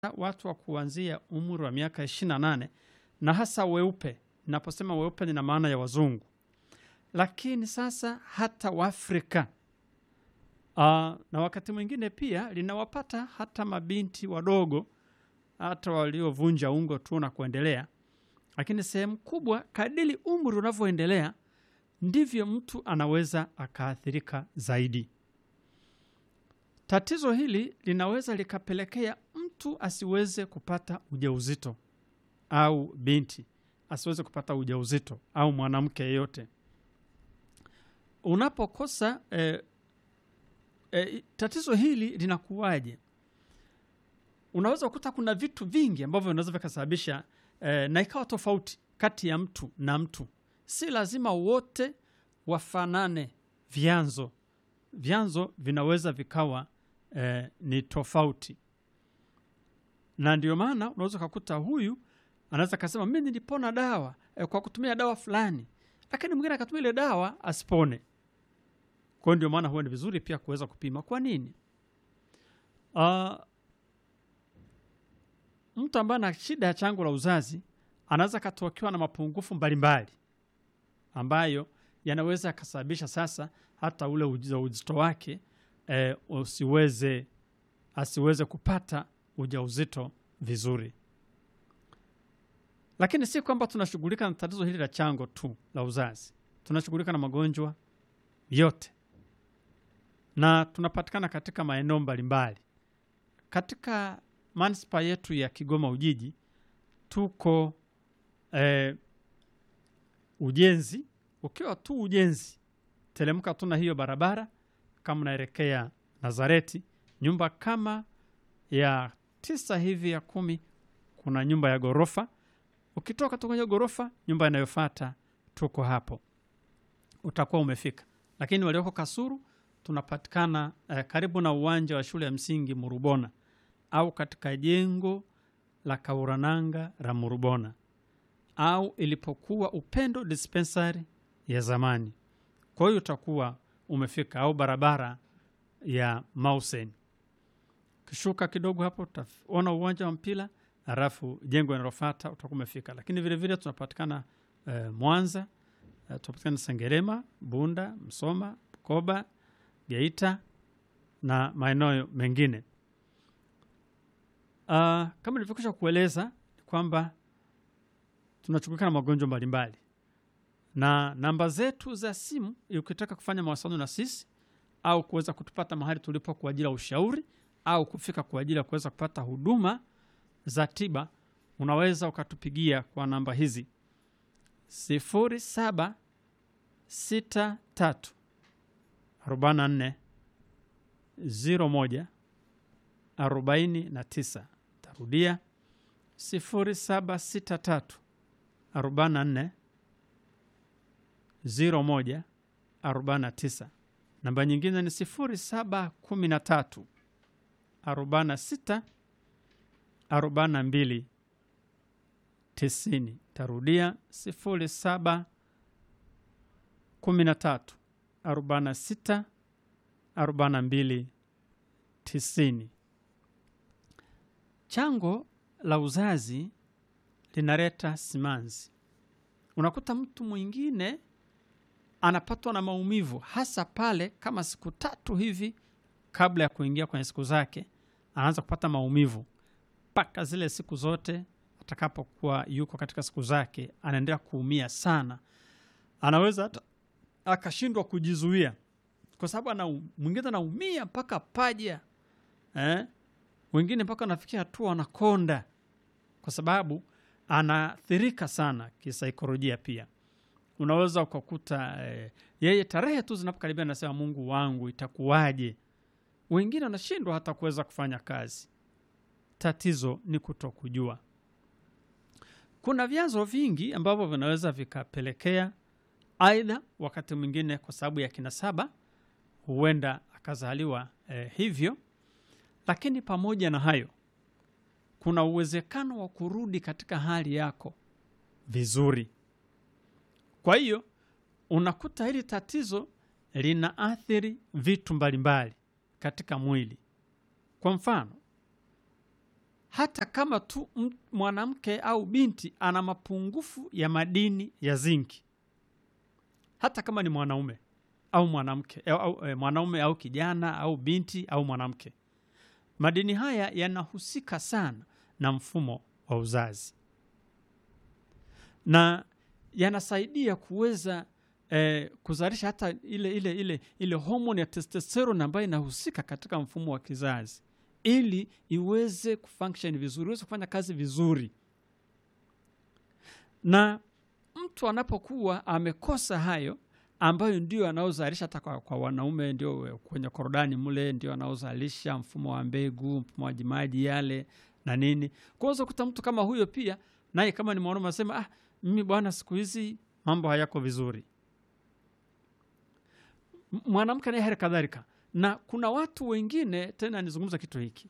watu wa kuanzia umri wa miaka 28 na hasa weupe. Naposema weupe nina maana ya wazungu, lakini sasa hata Waafrika uh, na wakati mwingine pia linawapata hata mabinti wadogo, hata waliovunja ungo tu na kuendelea. Lakini sehemu kubwa, kadiri umri unavyoendelea, ndivyo mtu anaweza akaathirika zaidi. Tatizo hili linaweza likapelekea mtu asiweze kupata ujauzito au binti asiweze kupata ujauzito au mwanamke yeyote. Unapokosa eh, eh, tatizo hili linakuwaje? Unaweza kukuta kuna vitu vingi ambavyo vinaweza vikasababisha eh, na ikawa tofauti kati ya mtu na mtu. Si lazima wote wafanane vyanzo, vyanzo vinaweza vikawa eh, ni tofauti, na ndio maana unaweza ukakuta huyu anaweza akasema mi nilipona dawa eh, kwa kutumia dawa fulani, lakini mwingine akatumia ile dawa asipone. Kwa hiyo ndio maana huwa ni vizuri pia kuweza kupima. Kwa nini? Uh, mtu ambaye ana shida ya chango la uzazi anaweza akatokewa na mapungufu mbalimbali ambayo yanaweza yakasababisha sasa hata ule ujauzito wake eh, usiweze asiweze kupata ujauzito vizuri. Lakini si kwamba tunashughulika na tatizo hili la chango tu la uzazi, tunashughulika na magonjwa yote na tunapatikana katika maeneo mbalimbali. Katika manispaa yetu ya Kigoma Ujiji tuko eh, ujenzi. Ukiwa tu ujenzi, telemka tu na hiyo barabara, kama unaelekea Nazareti, nyumba kama ya tisa hivi ya kumi, kuna nyumba ya ghorofa. Ukitoka tu kwenye ghorofa, nyumba inayofuata tuko hapo, utakuwa umefika. Lakini walioko Kasuru tunapatikana eh, karibu na uwanja wa shule ya msingi Murubona au katika jengo la Kaurananga la Murubona au ilipokuwa Upendo dispensary ya zamani. Kwa hiyo utakuwa umefika, au barabara ya Mausen. Kishuka kidogo hapo utaona uwanja wa mpira, halafu jengo linalofuata utakuwa umefika. Lakini vile vile tunapatikana eh, Mwanza eh, tunapatikana Sengerema, Bunda, Msoma, Bukoba, Geita na maeneo mengine. Uh, kama nilivyokwisha kueleza kwamba tunashughulika na magonjwa mbalimbali, na namba zetu za simu, ukitaka kufanya mawasiliano na sisi au kuweza kutupata mahali tulipo kwa ajili ya ushauri au kufika kwa ajili ya kuweza kupata huduma za tiba, unaweza ukatupigia kwa namba hizi sifuri saba sita tatu arobaini na nne ziro moja arobaini na tisa. Tarudia sifuri saba sita tatu arobaini na nne ziro moja arobaini na tisa. Namba nyingine ni sifuri saba kumi na tatu arobaini na sita arobaini na mbili tisini. Tarudia sifuri saba kumi na tatu arobaini na sita arobaini na mbili tisini. Chango la uzazi linaleta simanzi. Unakuta mtu mwingine anapatwa na maumivu, hasa pale kama siku tatu hivi kabla ya kuingia kwenye siku zake, anaanza kupata maumivu mpaka zile siku zote atakapokuwa yuko katika siku zake, anaendelea kuumia sana, anaweza hata akashindwa kujizuia kwa sababu ana mwingine anaumia mpaka paja eh? Wengine mpaka anafikia hatua anakonda kwa sababu anaathirika sana kisaikolojia. Pia unaweza ukakuta eh, yeye tarehe tu zinapokaribia anasema Mungu wangu itakuwaje? Wengine wanashindwa hata kuweza kufanya kazi. Tatizo ni kutokujua. Kuna vyanzo vingi ambavyo vinaweza vikapelekea, aidha wakati mwingine kwa sababu ya kinasaba huenda akazaliwa eh, hivyo. Lakini pamoja na hayo, kuna uwezekano wa kurudi katika hali yako vizuri. Kwa hiyo unakuta hili tatizo linaathiri vitu mbalimbali katika mwili. Kwa mfano, hata kama tu m- mwanamke au binti ana mapungufu ya madini ya zinki hata kama ni mwanaume au mwanamke au, au, eh, mwanaume au kijana au binti au mwanamke madini haya yanahusika sana na mfumo wa uzazi na yanasaidia kuweza eh, kuzalisha hata ile ile ile ile homoni ya testosterone ambayo inahusika katika mfumo wa kizazi ili iweze kufunction vizuri iweze kufanya kazi vizuri na mtu anapokuwa amekosa hayo ambayo ndio anaozalisha hata kwa, kwa wanaume ndio kwenye korodani mle ndio anaozalisha mfumo wa mbegu mfumo wa jimaji yale na nini kwanza kuta mtu kama huyo pia naye kama ni mwanaume anasema ah, mimi bwana siku hizi mambo hayako vizuri M- mwanamke naye hali kadhalika na kuna watu wengine tena nizungumza kitu hiki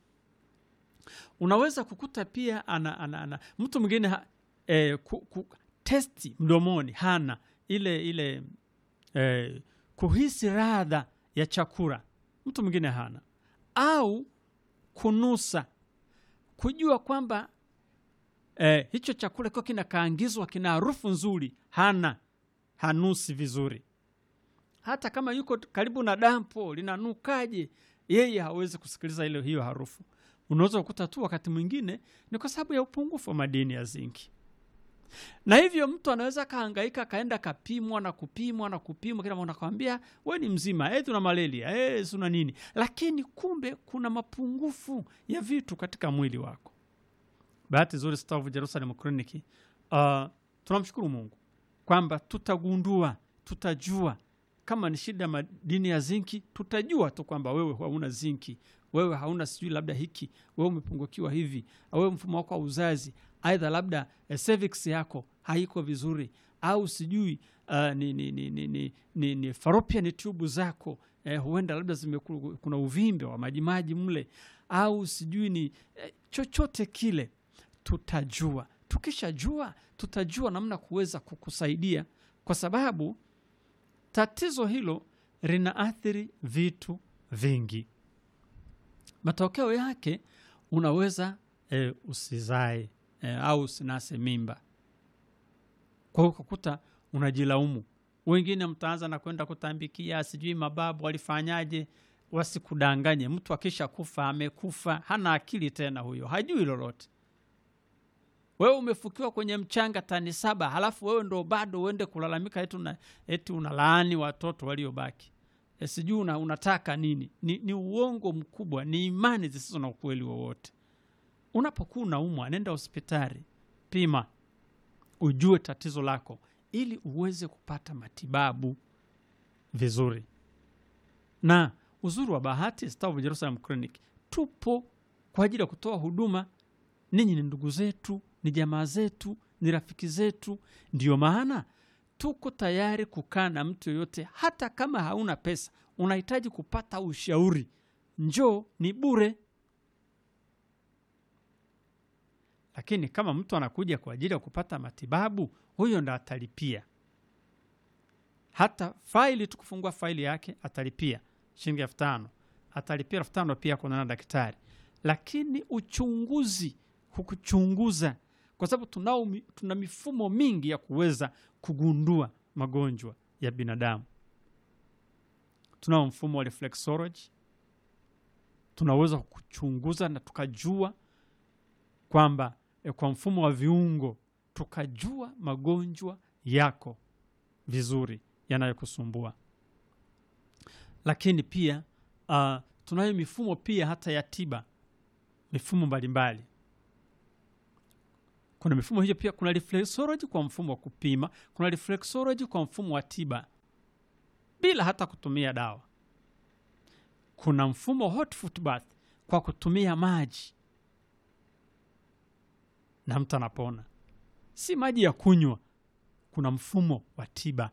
unaweza kukuta pia ana, ana, ana mtu mwingine ha- eh, ku, ku, testi mdomoni hana ile ile eh, kuhisi radha ya chakula mtu mwingine hana au kunusa kujua kwamba eh, hicho chakula kiwa kinakaangizwa kina harufu nzuri hana hanusi vizuri hata kama yuko karibu na dampo linanukaje yeye hawezi kusikiliza ile hiyo harufu unaweza kukuta tu wakati mwingine ni kwa sababu ya upungufu wa madini ya zinki na hivyo mtu anaweza kahangaika akaenda kapimwa na kupimwa na kupimwa kila mtu anakwambia we ni mzima eh, tuna malaria eh, tuna nini lakini kumbe kuna mapungufu ya vitu katika mwili wako bahati nzuri Star of Jerusalem Clinic uh, tunamshukuru Mungu kwamba tutagundua tutajua kama ni shida ya madini ya zinki tutajua tu kwamba wewe hauna zinki wewe hauna sijui labda hiki wewe umepungukiwa hivi au wewe mfumo wako wa uzazi aidha labda eh, cervix yako haiko vizuri au sijui uh, ni, ni, ni, ni, ni, ni, ni fallopian tube zako eh, huenda labda zimeku, kuna uvimbe wa majimaji mle au sijui ni eh, chochote kile tutajua tukishajua tutajua namna kuweza kukusaidia kwa sababu tatizo hilo linaathiri vitu vingi matokeo yake unaweza e, usizae e, au usinase mimba kwa hiyo ukakuta unajilaumu wengine mtaanza na kwenda kutambikia sijui mababu walifanyaje wasikudanganye mtu akisha kufa amekufa hana akili tena huyo hajui lolote wewe umefukiwa kwenye mchanga tani saba halafu wewe ndo bado uende kulalamika eti, una, eti unalaani watoto waliobaki e, sijui una, unataka nini ni, ni uongo mkubwa ni imani zisizo na ukweli wowote unapokuwa unaumwa nenda hospitali pima ujue tatizo lako ili uweze kupata matibabu vizuri na uzuri wa bahati Star of Jerusalem Clinic tupo kwa ajili ya kutoa huduma ninyi ni ndugu zetu ni jamaa zetu ni rafiki zetu ndiyo maana tuko tayari kukaa na mtu yoyote hata kama hauna pesa unahitaji kupata ushauri njoo ni bure lakini kama mtu anakuja kwa ajili ya kupata matibabu huyo ndo atalipia hata faili tukufungua faili yake atalipia shilingi elfu tano atalipia elfu tano pia kuonana na daktari lakini uchunguzi hukuchunguza kwa sababu tunao mi- tuna mifumo mingi ya kuweza kugundua magonjwa ya binadamu tunao mfumo wa reflexology tunaweza kuchunguza na tukajua kwamba eh, kwa mfumo wa viungo tukajua magonjwa yako vizuri yanayokusumbua lakini pia uh, tunayo mifumo pia hata ya tiba mifumo mbalimbali kuna mifumo hiyo pia kuna reflexology kwa mfumo wa kupima kuna reflexology kwa mfumo wa tiba bila hata kutumia dawa kuna mfumo hot foot bath kwa kutumia maji na mtu anapona si maji ya kunywa kuna mfumo wa tiba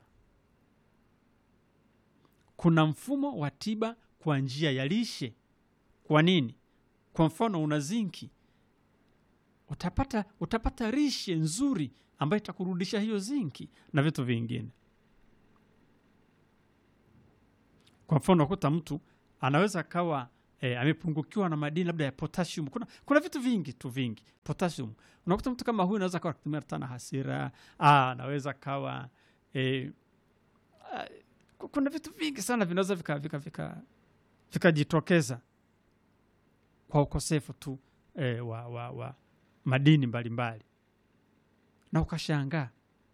kuna mfumo wa tiba kwa njia ya lishe kwa nini kwa mfano una zinki utapata utapata lishe nzuri ambayo itakurudisha hiyo zinki na vitu vingine kwa mfano ukuta mtu anaweza akawa e, amepungukiwa na madini labda ya potassium. Kuna, kuna vitu vingi tu vingi potassium. Unakuta mtu kama huyu anaweza kawa kutumia hata na hasira, ah, anaweza kawa e, ah, kuna vitu vingi sana vinaweza vikajitokeza vika, vika, vikajitokeza kwa ukosefu tu e, wa, wa, wa madini mbalimbali mbali. Na ukashangaa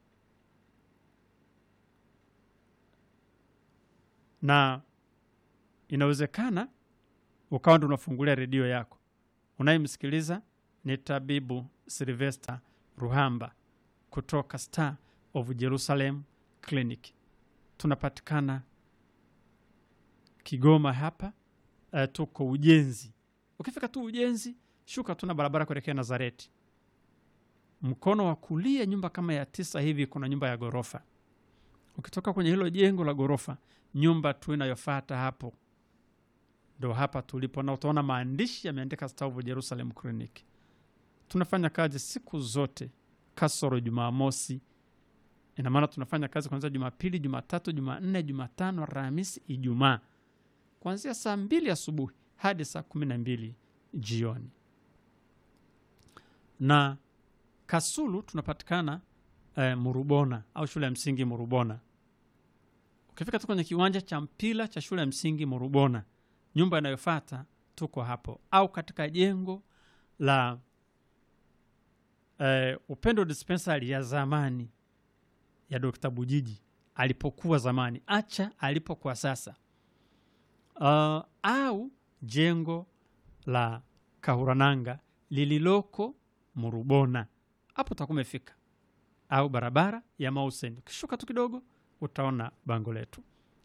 na inawezekana ukawa ndo unafungulia redio yako unayemsikiliza ni tabibu Silvester Ruhamba kutoka Star of Jerusalem Clinic. Tunapatikana Kigoma hapa. Uh, tuko Ujenzi. Ukifika tu Ujenzi, shuka tuna barabara kuelekea Nazareti, mkono wa kulia, nyumba kama ya tisa hivi, kuna nyumba ya ghorofa. Ukitoka kwenye hilo jengo la ghorofa, nyumba tu inayofuata hapo ndo hapa tulipo, na utaona maandishi yameandika Star of Jerusalem Clinic. Tunafanya kazi siku zote kasoro Jumamosi. Ina maana tunafanya kazi kuanzia Jumapili, Jumatatu, Jumanne, Jumatano, Alhamisi, Ijumaa, kuanzia saa mbili asubuhi hadi saa kumi na mbili jioni. Na Kasulu tunapatikana eh, Murubona au shule ya msingi Murubona. Ukifika tu kwenye kiwanja cha mpira cha shule ya msingi Murubona, nyumba inayofuata tuko hapo, au katika jengo la eh, Upendo Dispensary ya zamani ya Dr. Bujiji alipokuwa zamani, acha alipokuwa sasa, uh, au jengo la Kahurananga lililoko Murubona, hapo utakuwa umefika, au barabara ya Mausen, ukishuka tu kidogo utaona bango letu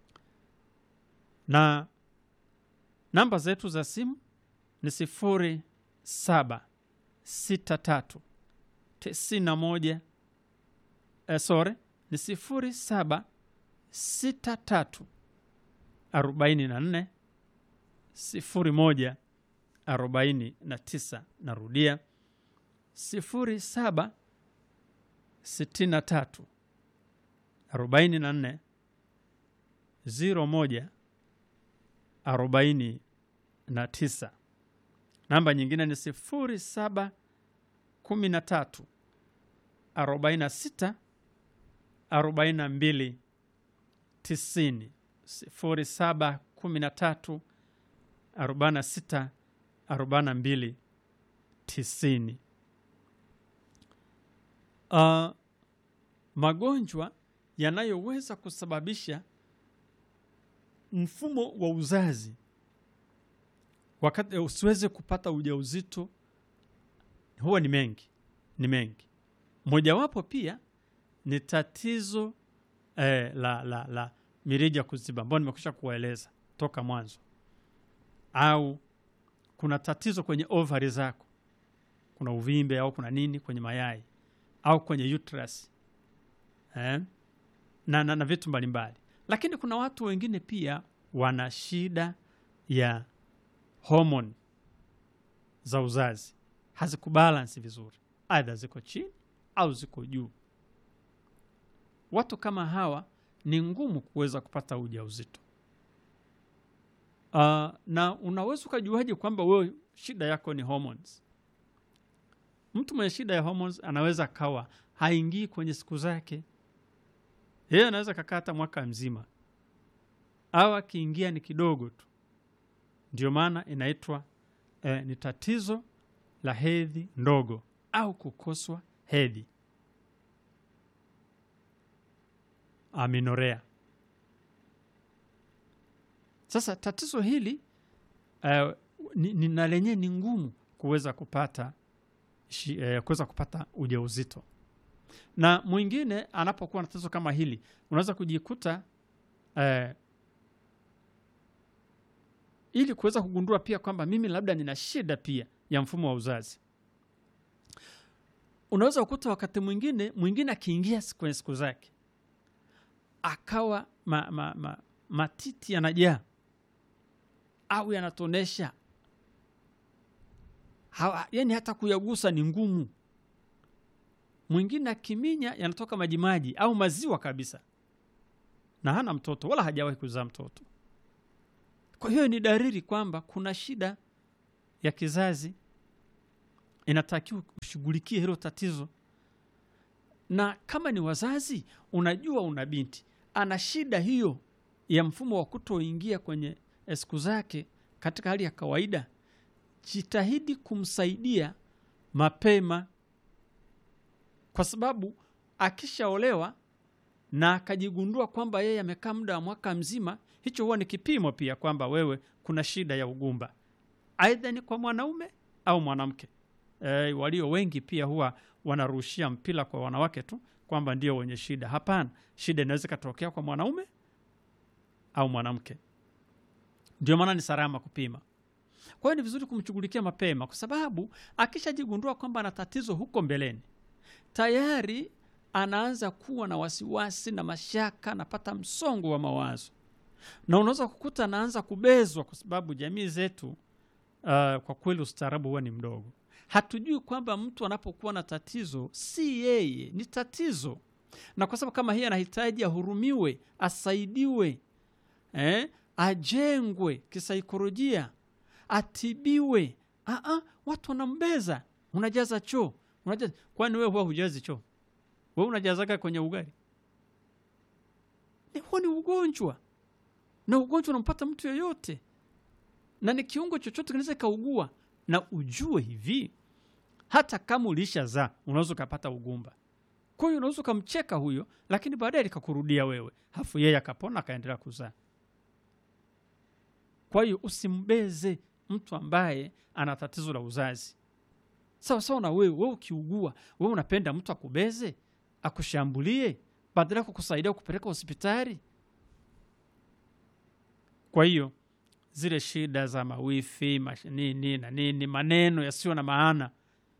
na namba zetu za simu ni sifuri saba sita tatu tisini na moja eh, sore ni sifuri saba sita tatu arobaini na nne sifuri moja arobaini na tisa. Narudia sifuri saba sitini na tatu arobaini na nne ziro moja arobaini na tisa. Namba nyingine ni sifuri saba kumi na tatu arobaini na sita arobaini na mbili tisini. Sifuri saba kumi na tatu arobaini na sita arobaini na mbili tisini. Uh, magonjwa yanayoweza kusababisha mfumo wa uzazi wakati usiweze kupata ujauzito huwa ni mengi, ni mengi. Mojawapo pia ni tatizo eh, la, la, la mirija kuziba ambayo nimekwisha kuwaeleza toka mwanzo, au kuna tatizo kwenye ovari zako, kuna uvimbe au kuna nini kwenye mayai au kwenye uterus eh, na, na, na vitu mbalimbali lakini kuna watu wengine pia wana shida ya homoni za uzazi hazikubalansi vizuri, aidha ziko chini au ziko juu. Watu kama hawa ni ngumu kuweza kupata ujauzito. Uh, na unaweza ukajuaje kwamba wewe shida yako ni hormones? Mtu mwenye shida ya hormones anaweza akawa haingii kwenye siku zake yeye anaweza kakaa hata mwaka mzima au akiingia ni kidogo tu. Ndio maana inaitwa eh, ni tatizo la hedhi ndogo au kukoswa hedhi, aminorea. Sasa tatizo hili eh, ni, ni na lenyewe ni ngumu kuweza kupata eh, kuweza kupata ujauzito na mwingine anapokuwa na tatizo kama hili unaweza kujikuta eh, ili kuweza kugundua pia kwamba mimi labda nina shida pia ya mfumo wa uzazi. Unaweza kukuta wakati mwingine mwingine akiingia kwenye siku zake akawa ma, ma, ma, matiti yanajaa au yanatonesha, yani hata kuyagusa ni ngumu mwingine akiminya yanatoka majimaji au maziwa kabisa, na hana mtoto wala hajawahi kuzaa mtoto. kwa hiyo ni dalili kwamba kuna shida ya kizazi inatakiwa ushughulikie hilo tatizo na kama ni wazazi unajua una binti ana shida hiyo ya mfumo wa kutoingia kwenye siku zake katika hali ya kawaida jitahidi kumsaidia mapema kwa sababu akishaolewa na akajigundua kwamba yeye amekaa muda wa mwaka mzima hicho huwa ni kipimo pia kwamba wewe kuna shida ya ugumba aidha ni kwa mwanaume au mwanamke e, walio wengi pia huwa wanarushia mpira kwa wanawake tu kwamba ndio wenye shida hapana shida inaweza ikatokea kwa mwanaume au mwanamke ndio maana ni salama kupima kwa hiyo ni vizuri kumshughulikia mapema kwa sababu akishajigundua kwamba ana tatizo huko mbeleni tayari anaanza kuwa na wasiwasi na mashaka anapata msongo wa mawazo na unaweza kukuta anaanza kubezwa kwa sababu jamii zetu uh, kwa kweli ustaarabu huwa ni mdogo hatujui kwamba mtu anapokuwa na tatizo si yeye ni tatizo na kwa sababu kama hii anahitaji ahurumiwe asaidiwe eh, ajengwe kisaikolojia atibiwe Aa, watu wanambeza unajaza choo unajaza kwani wewe huwa hujazi choo wewe unajazaga kwenye ugali Ni- huo ni ugonjwa na ugonjwa unampata mtu yoyote na ni kiungo chochote kinaweza ikaugua na ujue hivi hata kama ulishazaa unaweza ukapata ugumba kwa hiyo unaweza ukamcheka huyo lakini baadaye likakurudia wewe hafu yeye akapona akaendelea kuzaa kwa hiyo usimbeze mtu ambaye ana tatizo la uzazi sawa sawa na wewe wewe ukiugua wewe unapenda mtu akubeze akushambulie badala ya kukusaidia kupeleka hospitali kwa hiyo zile shida za mawifi mash, nini na nini maneno yasiyo na maana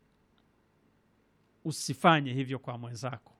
usifanye hivyo kwa mwenzako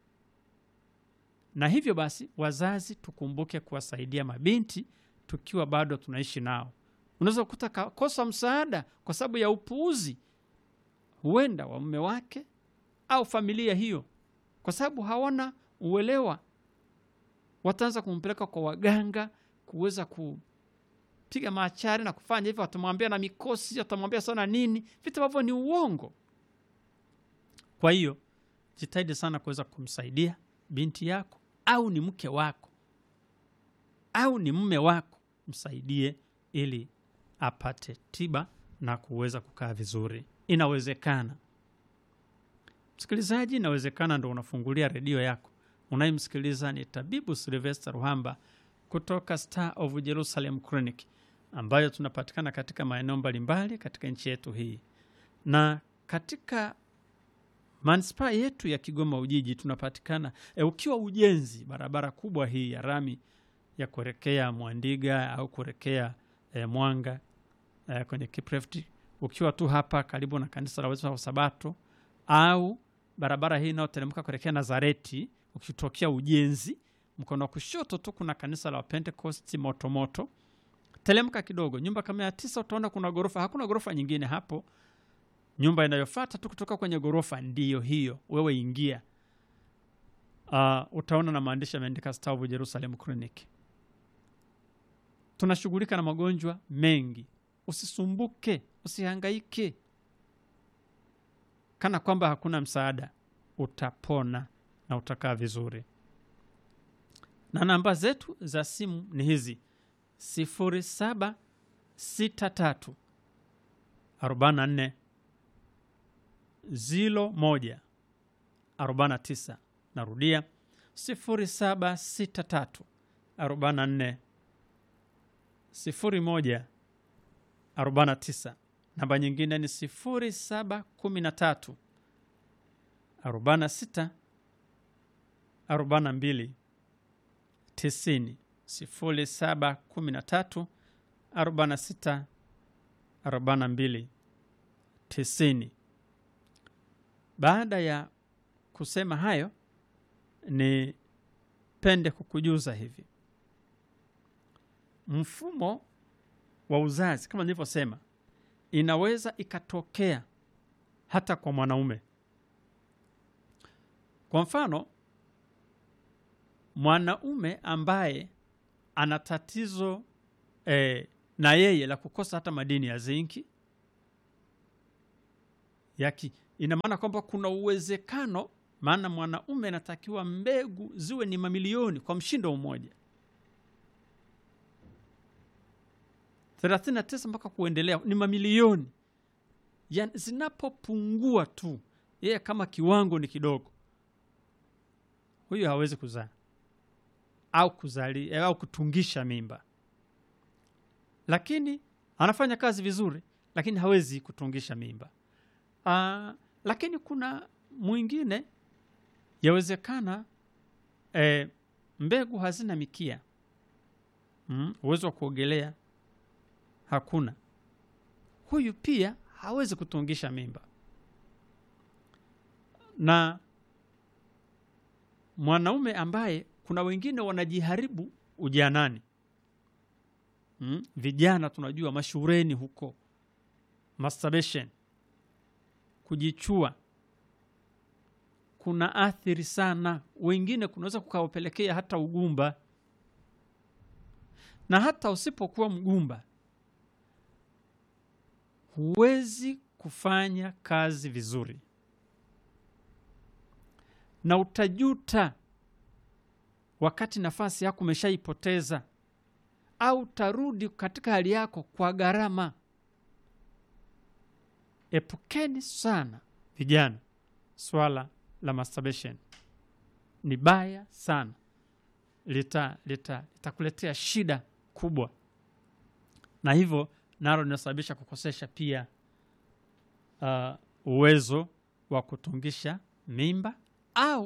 na hivyo basi wazazi tukumbuke kuwasaidia mabinti tukiwa bado tunaishi nao unaweza kukuta kakosa msaada kwa sababu ya upuuzi huenda wa mume wake au familia hiyo kwa sababu hawana uelewa wataanza kumpeleka kwa waganga kuweza kupiga maachari na kufanya hivyo watamwambia na mikosi watamwambia sana nini vitu ambavyo ni uongo kwa hiyo jitahidi sana kuweza kumsaidia binti yako au ni mke wako au ni mme wako msaidie ili apate tiba na kuweza kukaa vizuri inawezekana msikilizaji inawezekana ndo unafungulia redio yako unayemsikiliza ni tabibu silvester ruhamba kutoka star of jerusalem clinic ambayo tunapatikana katika maeneo mbalimbali katika nchi yetu hii na katika manispaa yetu ya kigoma ujiji tunapatikana e, ukiwa ujenzi barabara kubwa hii ya rami ya kuelekea mwandiga au kuelekea e, mwanga e, kwenye kiprefti ukiwa tu hapa karibu na kanisa la Waadventista wa sabato au barabara hii inayoteremka kuelekea nazareti ukitokea ujenzi mkono wa kushoto tu kuna kanisa la pentecost motomoto telemka kidogo nyumba kama ya tisa utaona kuna ghorofa hakuna ghorofa nyingine hapo nyumba inayofata tu kutoka kwenye ghorofa ndiyo hiyo wewe ingia uh, utaona na maandishi yameandika Star of Jerusalem Clinic tunashughulika na magonjwa mengi usisumbuke usihangaike kana kwamba hakuna msaada utapona na utakaa vizuri na namba zetu za simu ni hizi sifuri saba sita tatu arobaini na nne zilo moja arobaini na tisa narudia sifuri saba sita tatu arobaini na nne sifuri moja arobaini na tisa namba nyingine ni sifuri saba kumi na tatu arobaini na sita arobaini na mbili tisini sifuri saba kumi na tatu arobaini na sita arobaini na mbili tisini baada ya kusema hayo ni pende kukujuza hivi mfumo wa uzazi kama nilivyosema inaweza ikatokea hata kwa mwanaume kwa mfano mwanaume ambaye ana tatizo eh, na yeye la kukosa hata madini ya zinki yaki ina maana kwamba kuna uwezekano maana mwanaume anatakiwa mbegu ziwe ni mamilioni kwa mshindo mmoja 39 mpaka kuendelea ni mamilioni ya, zinapopungua tu yeye kama kiwango ni kidogo huyu hawezi kuzaa au kuzali au kutungisha mimba lakini anafanya kazi vizuri lakini hawezi kutungisha mimba Aa, lakini kuna mwingine yawezekana e, mbegu hazina mikia mm, uwezo wa kuogelea hakuna huyu pia hawezi kutungisha mimba na mwanaume ambaye kuna wengine wanajiharibu ujanani mm? vijana tunajua mashureni huko masturbation kujichua kuna athiri sana wengine kunaweza kukawapelekea hata ugumba na hata usipokuwa mgumba huwezi kufanya kazi vizuri na utajuta wakati nafasi yako umeshaipoteza au utarudi katika hali yako kwa gharama epukeni sana vijana swala la masturbation ni baya sana lita lita litakuletea shida kubwa na hivyo nalo linasababisha kukosesha pia uh, uwezo wa kutungisha mimba au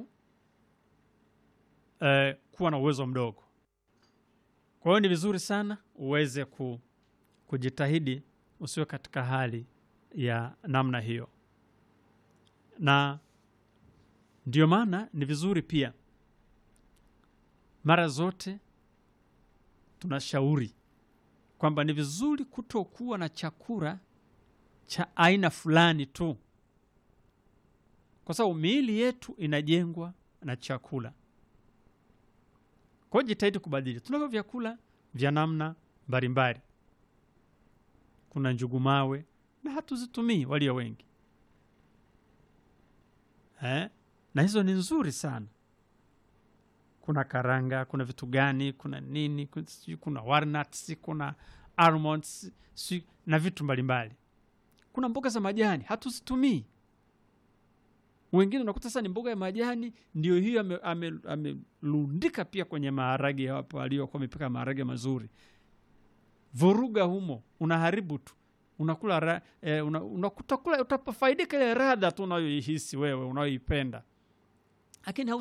uh, kuwa na uwezo mdogo kwa hiyo ni vizuri sana uweze ku, kujitahidi usiwe katika hali ya namna hiyo na ndio maana ni vizuri pia mara zote tunashauri kwamba ni vizuri kutokuwa na chakula cha aina fulani tu kwa sababu miili yetu inajengwa na chakula kwa hiyo jitahidi kubadili tunavyo vyakula vya namna mbalimbali kuna njugu mawe na hatuzitumii walio wengi eh? na hizo ni nzuri sana kuna karanga kuna vitu gani kuna nini kuna, sijui kuna walnuts kuna almonds sijui, na vitu mbalimbali kuna mboga za majani hatuzitumii wengine unakuta sasa ni mboga ya majani ndio hiyo amelundika ame, ame pia kwenye maharage hapo aliyokuwa amepika maharage mazuri vuruga humo unaharibu tu unakula ra, eh, una, unakutakula utafaidika ile radha tu unayoihisi wewe unayoipenda lakini